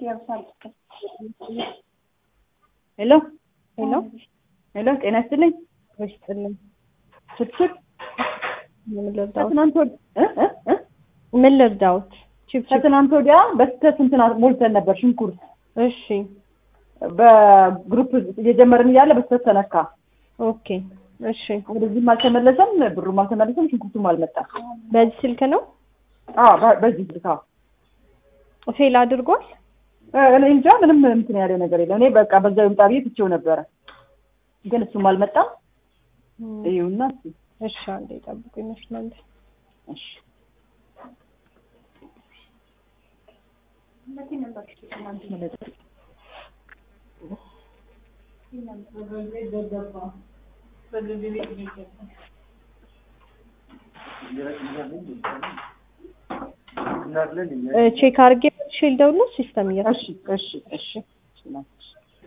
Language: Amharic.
ሄሎ ሄሎ ሄሎ፣ ጤና ይስጥልኝ። ይስጥልኝ። ፍትፍት ምን ልርዳዎት? ከትናንት ወድ እ እ እ ምን ልርዳዎት? ቺፕ ቺፕ። ከትናንት ወዲያ በስተት እንትን ሞልተን ነበር ሽንኩርት እሺ በግሩፕ እየጀመርን እያለ በስተት ተነካ። ኦኬ እሺ። ወደዚህም አልተመለሰም፣ ብሩም አልተመለሰም፣ ሽንኩርቱም አልመጣም። በዚህ ስልክ ነው አዎ በ- በዚህ ልካ ፌል አድርጓል። እኔ እንጃ ምንም እንትን ያለ ነገር የለም። እኔ በቃ በዛ ይምጣ ብዬ ትቼው ነበረ፣ ግን እሱም አልመጣም። ይኸውና እስኪ እሺ አንዴ ጠብቁ ይመስላል። እሺ ቼክ አድርጌ ሼል ደውሎ ሲስተም እያ እሺ እሺ እሺ